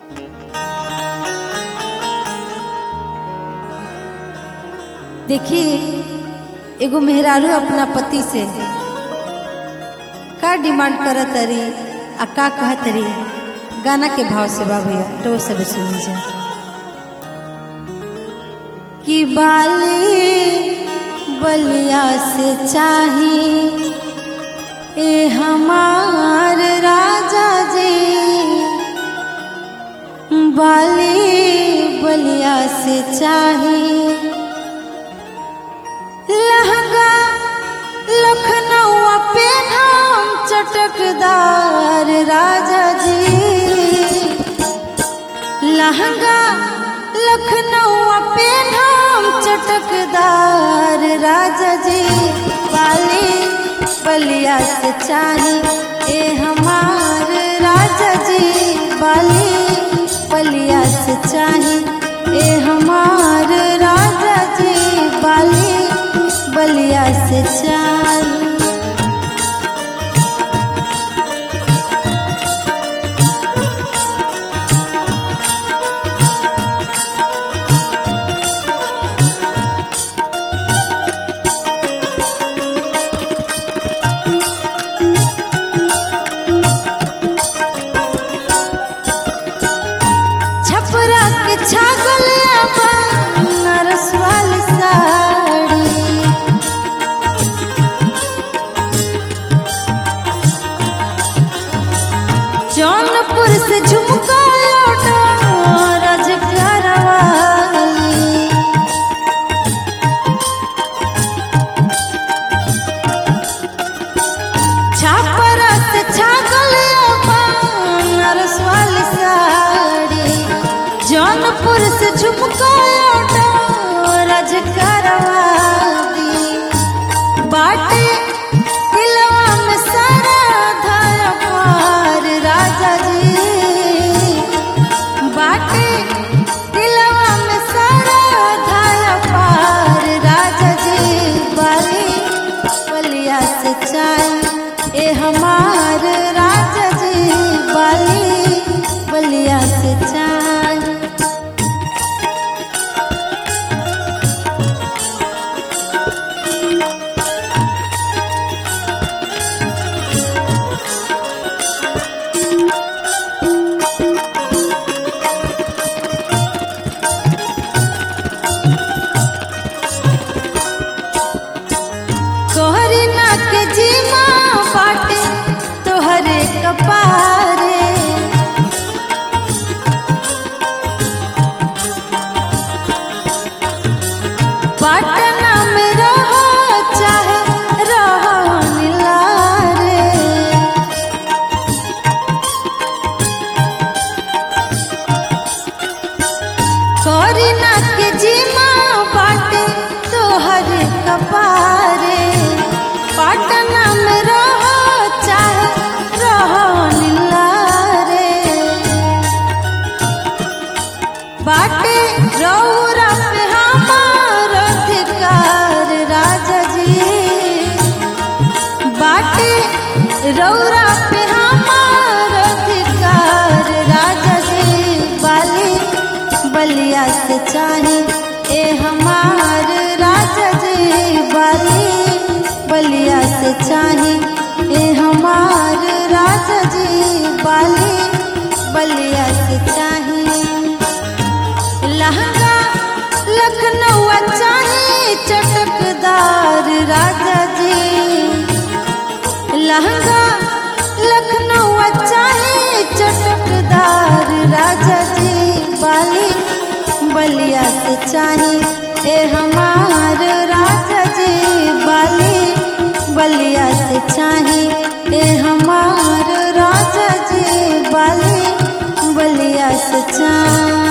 देखिए एगो मेहरारू अपना पति से का डिमांड करत तरी आ का कहत तरी गाना के भाव से बा भैया तो वो सब सुन जा कि बाली बलिया से चाही ए हमार राजा जी बाली बलिया से चाही लहंगा लखनऊ पे नाम चटकदार राजा जी लहंगा लखनऊ पे नाम चटकदार राजा जी बाली बलिया से चाही ए हमार राजा जी बाली बलिया से चाही ए हमार राजा जी बाली बलिया से चाही छपरा के छागल नरस वाली साड़ी जौनपुर से झुमका लौटा रजप्यार वाली छापरा से छागल नरस वाली साड़ी जौनपुर से झुमका लौटा रजकरवादी बाटे दिलवा में सारा धारा पार राजा जी बाटे दिलवा में सारा धारा पार राजा जी बाली बलिया से चाय ए हमार राजा जी बाली बलिया से चाय तोहरी नाक जीमा बाटे तोहरे कपारे पटना में रहो चाहे रहो निलारे करी नाक जीमा बाटे तोहर कपारे पटना में रहो चाहे रहो निलारे बाटे रौरा पे हमार अधिकार राजा जी बाटे रौरा पे हमार अधिकार राजा जी बाली बलिया से चाही ए हमार राजा जी बाली बलिया से चाही ए हमार राजा जी बाली बलिया से चाही लहंगा लखनऊ चाही चटकदार राजा जी लहंगा लखनऊ चाहे चटकदार राजा जी बाली बलिया से चाहे ए हमार राजा जी बाली बलिया से चाहे ए हमार राजा जी बाली बलिया से चाहे